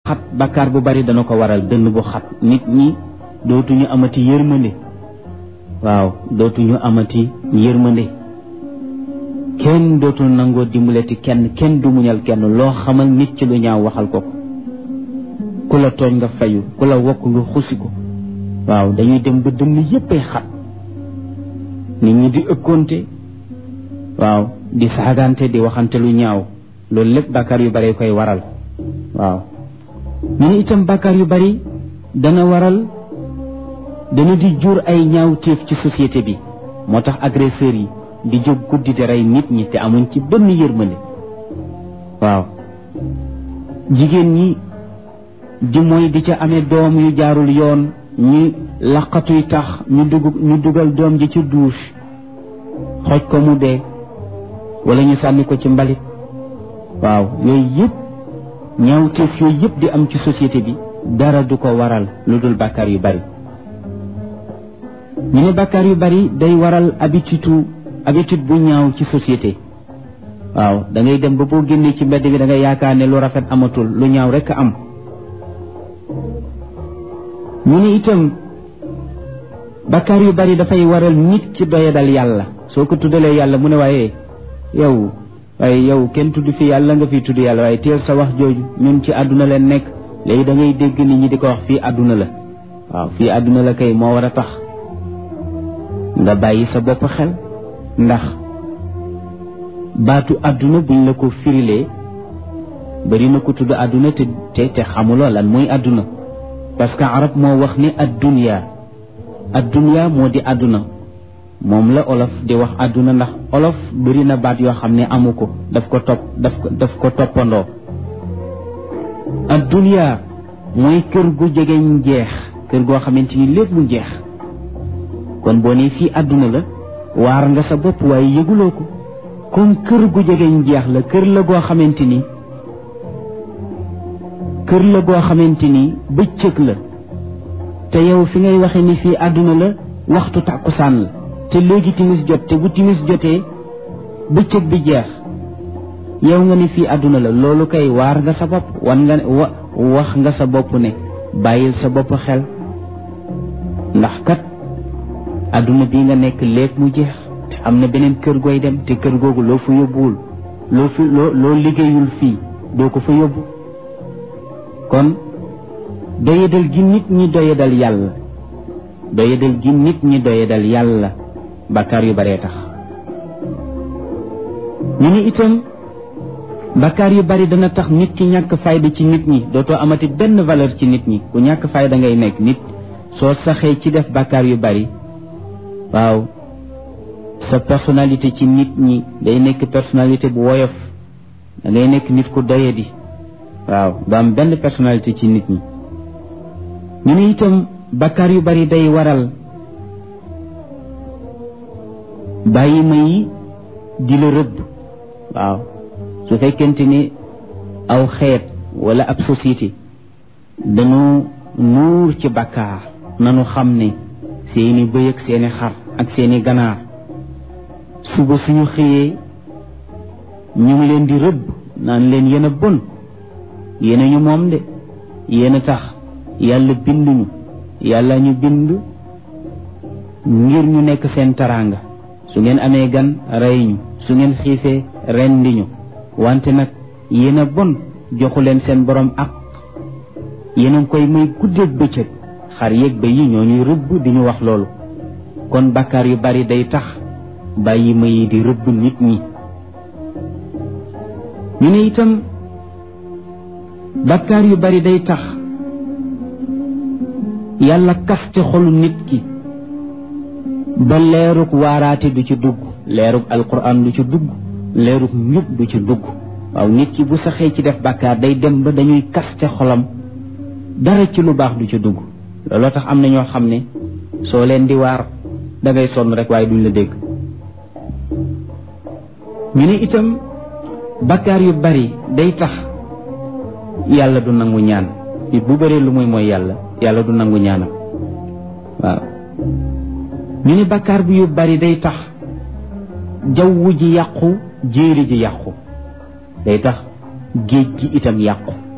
xat bakkaar bu bari dana ko waral dënn bu xat nit ñi dootuñu amati yërmande waaw dootuñu amati yërmande kenn dootul nangoo dimbalati kenn kenn du muñal kenn loo xamal nit ci lu ñaaw waxal ko ko ku la tooñ nga fayu ku la wokk nga xusi ko waaw dañuy dem ba dënn yéppay xat nit ñi di ëkkoonte waaw di saagante di waxante lu ñaaw loolu lépp bàkkaar yu bari koy waral waaw ñu ne itam bàkkaar yu bari dana waral dana di jur ay ñaawteef ci société bi moo tax agresseurs yi di jóg guddi di rey nit ñi te amuñ ci benn yërmande waaw jigéen ñi di mooy di ca amee doom yu jaarul yoon ñu laqatuy tax ñu dugg ñu dugal doom ji ci douche xoj ko mu dee wala ñu sànni ko ci mbalit waaw yooyu yëpp ñaawteef yooyu yëpp di am ci société bi dara du ko waral lu dul bàkkaar yu bari ñu ne bàkkaar yu bari day waral habitude habitude bu ñaaw ci société waaw da ngay dem ba boo génnee ci mbedd bi da ngay yaakaar ne lu rafet amatul lu ñaaw rekk am ñu ne itam bàkkaar yu bari dafay waral nit ki doyadal yàlla soo ko tuddalee yàlla mu ne waaye yow waaye yow kenn tudd fi yàlla nga fi tudd yàlla waaye teel sa wax jooju ñun ci àdduna leen nekk léegi da ngay dégg nit ñi di ko wax fii àdduna la waaw fii àdduna la kay moo war a tax nga bàyyi sa bopp xel ndax baatu àdduna buñ la ko firilee bari na ko tudd àdduna te te te xamuloo lan mooy àdduna parce que arab moo wax ne addunya addunya moo di àdduna moom la olof di wax àdduna ndax olof bari na baat yoo xam ne amu ko daf ko topp daf ko daf ko toppandoo addunya mooy kër gu jegeñ jeex kër goo xamante ni lépp mu jeex kon boo ne fii àdduna la waar nga sa bopp waaye yëguloo ko comme kër gu jegeñ jeex la kër la goo xamante ni kër la goo xamante ni bëccëg la te yow fi ngay waxe ni fii àdduna la waxtu tàkkusaan la te léegi timis jot te bu timis jotee bëccëg bi jeex yow nga ni fii àdduna la loolu kay waar nga sa bopp wan nga wa wax nga sa bopp ne bàyyil sa bopp xel ndax kat àdduna bi nga nekk léeg mu jeex te am na beneen kër gooy dem te kër googu loo fa yóbbuwul loo fi loo loo liggéeyul fii doo ko fa yóbbu kon doyadal gi nit ñi doyadal yàlla doyadal gi nit ñi doyadal yàlla bakkaar yu baree tax ñu ni itam bakkaar yu bari dana tax nit ki ñàkk fayda ci nit ñi dootoo amati benn valeur ci nit ñi ku ñàkk fayda ngay nekk nit soo saxee ci def bakkaar yu bari waaw sa personnalité ci nit ñi day nekk personnalité bu woyof da ngay nekk nit ku doyadi waaw du am benn personnalité ci nit ñi ñu ne itam bakkaar yu bari day waral bàyyi ma yi di la rëbb waaw su fekkente ni aw xeet wala ab société dañu nuur ci bakkaar nanu xam ne seeni bëy ak seeni xar ak seeni ganaar suba suñu xëyee ñu ngi leen di rëbb naan leen yéen a bon yéen a ñu moom de yéen a tax yàlla binduñu yàlla ñu bind ngir ñu nekk seen taraanga su ngeen amee gan rey ñu su ngeen xiifee rendi ñu wante nag yéen a bon joxu leen seen borom ak yéen a ngi koy may guddeeg bëccëg xar yeeg ba yi ñoo ñuy rëbb di ñu wax loolu kon bakkaar yu bari day tax bàyyi ma yi di rëbb nit ñi ñu ne itam bakkaar yu bari day tax yàlla kaste xolu nit ki ba leerug waaraate du ci dugg leerug alquran du ci dugg leerug njub du ci dugg waaw nit ki bu saxee ci def bakkaar day dem ba dañuy kaste xolam dara ci lu baax du ci dugg looloo tax am na ñoo xam ne soo leen di waar da ngay sonn rek waaye duñ la dégg ñu ne itam bakkaar yu bari day tax yàlla du nangu ñaan nit bu bëree lu muy mooy yàlla yàlla du nangu ñaanam waaw ñu ne bakkaar bi yu bari day tax jaww ji yàqu jéeri ji yàqu day tax géej gi itam yàqu